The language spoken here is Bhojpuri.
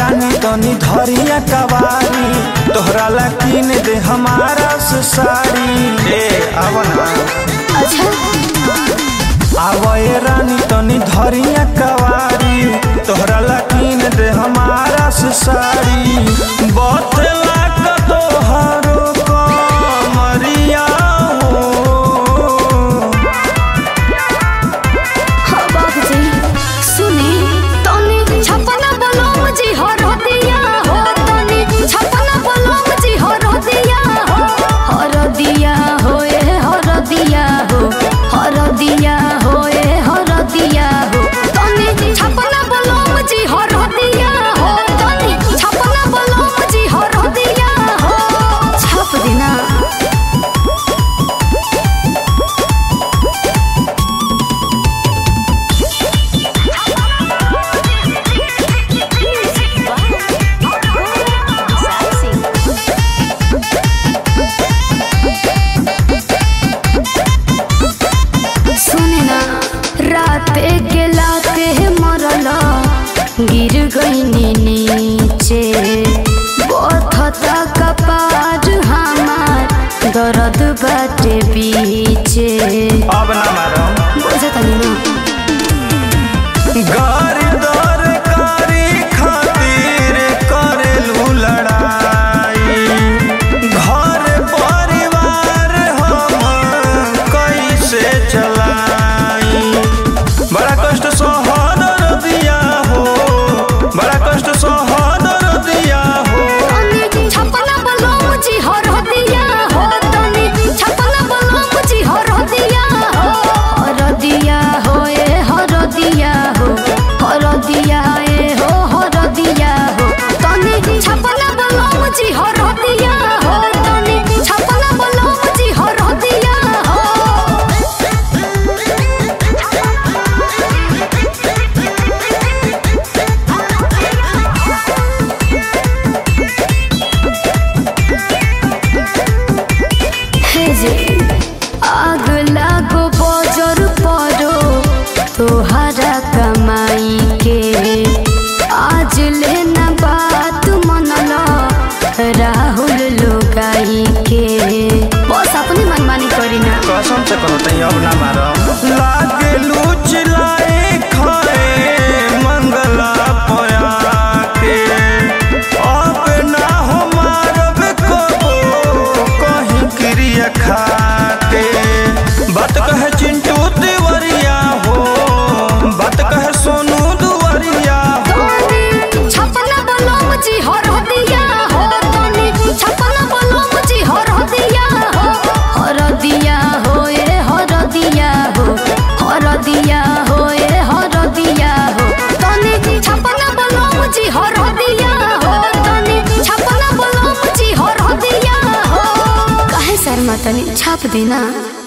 रानी तनी धरिया कवारी तोहरा ला किन दे हमारा से साड़ी ए आवना अच्छा आवए रानी तनी धरिया कवारी तोहरा ला किन दे हमारा से साड़ी बतला का तोहरो कमरिया हो हाँ बाबूजी सुनी तनी छपना बलम जी हो रदिया हो तनी छपना बलम जी हो रदिया हो हो रदिया हो ए हो रदिया हो हो रदिया हो ए हो रदिया हो तनी छपना बलम जी हो रदिया हो तनी छपना बलम जी हो रदिया हो छप देना सुने ना राते के लाते मरल गिर गईनी नीचे बथता कपार हमार दर्द बाटे बीचे अब ना मारो बुझतनी ना गारी दर कारी खातिर करेलू लड़ाई घर परिवार हम कैसे चलाई बड़ा कष्ट सहन दिया हो बड़ा कष्ट सहन दिया हो तनी छपना बलम जी हो रदिया हो तनी छपना बलम जी हो रदिया हो हो रदिया हो ए हो रदिया हो हो रदिया ए हो हो रदिया हो तनी छपना बलम जी हो रदिया हो तनी छपना बलम जी हो रदिया हे जे आग लागो बजर परो तोहरा कमाई के आज लेना बात मनल राहुल लोगाई के बस अपनी मनमानी करी ना कसम से कहो तई अब ना मारो लागे लूच लाए खाए मंगला पया के अब ना हो मारब कबो कहीं क्रिया खाते बात कहे चिंटू तिवरिया हो बात कहे सोनू दुवरिया हो तनी छपना बलम जी हो रदिया हो तनी छपना बलम जी हो रदिया हो हो रदिया हो ए हो रदिया हो हो रदिया हो ए हो रदिया हो तनी छपना बलम जी हो रदिया हो तनी छपना बलम जी हो रदिया हो काहे शर्मा तनी छाप देना